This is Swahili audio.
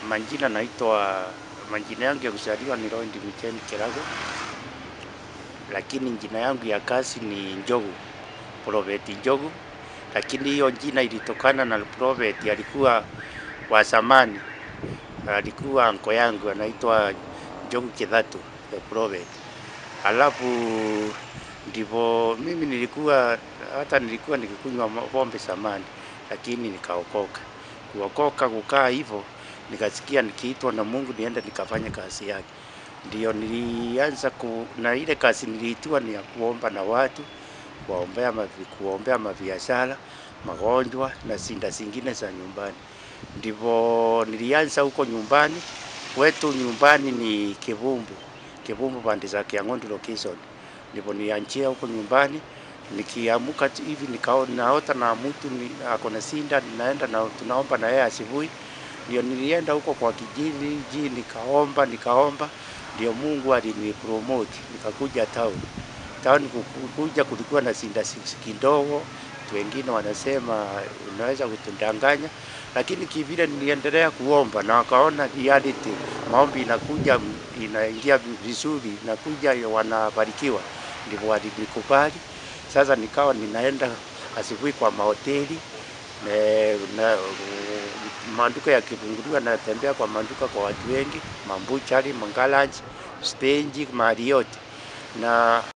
Majina naitwa, majina yangu ya kuzaliwa ni Roy Micheni Kirago, lakini jina yangu ya kazi ni Njogu, Prophet Njogu. Lakini hiyo jina ilitokana na prophet alikuwa wa zamani, alikuwa anko yangu anaitwa Njogu Kithatu the prophet. Alafu ndivyo mimi nilikuwa hata nilikuwa nikikunywa pombe zamani, lakini nikaokoka. Kuokoka kukaa hivyo, nikasikia nikiitwa na Mungu niende nikafanya kazi yake. Ndio nilianza ku, na ile kazi niliitiwa ni ya kuomba na watu, kuombea mavi, kuombea mabiashara, magonjwa na shinda zingine za nyumbani. Ndivyo nilianza huko nyumbani. Kwetu nyumbani ni Kivumbu, Kivumbu pande za Kiang'ondi location. Ndipo nianjia huko nyumbani, nikiamuka tu hivi nikaona naota na mtu ni, ako na shinda, ninaenda na tunaomba na yeye asubuhi. Ndio nilienda huko kwa kijiji, nikaomba nikaomba, ndio Mungu alinipromote nikakuja town. Town kukuja kulikuwa na shinda kidogo, watu wengine wanasema unaweza kutudanganya, lakini kivile niliendelea kuomba na wakaona reality, maombi inakuja inaingia vizuri, inakuja wanabarikiwa, ndivyo walinikubali. Sasa nikawa ninaenda asubuhi kwa mahoteli na, na maduka yakifunguliwa, natembea kwa maduka kwa watu wengi, mambuchari, mangalanji, stage, mahali yote na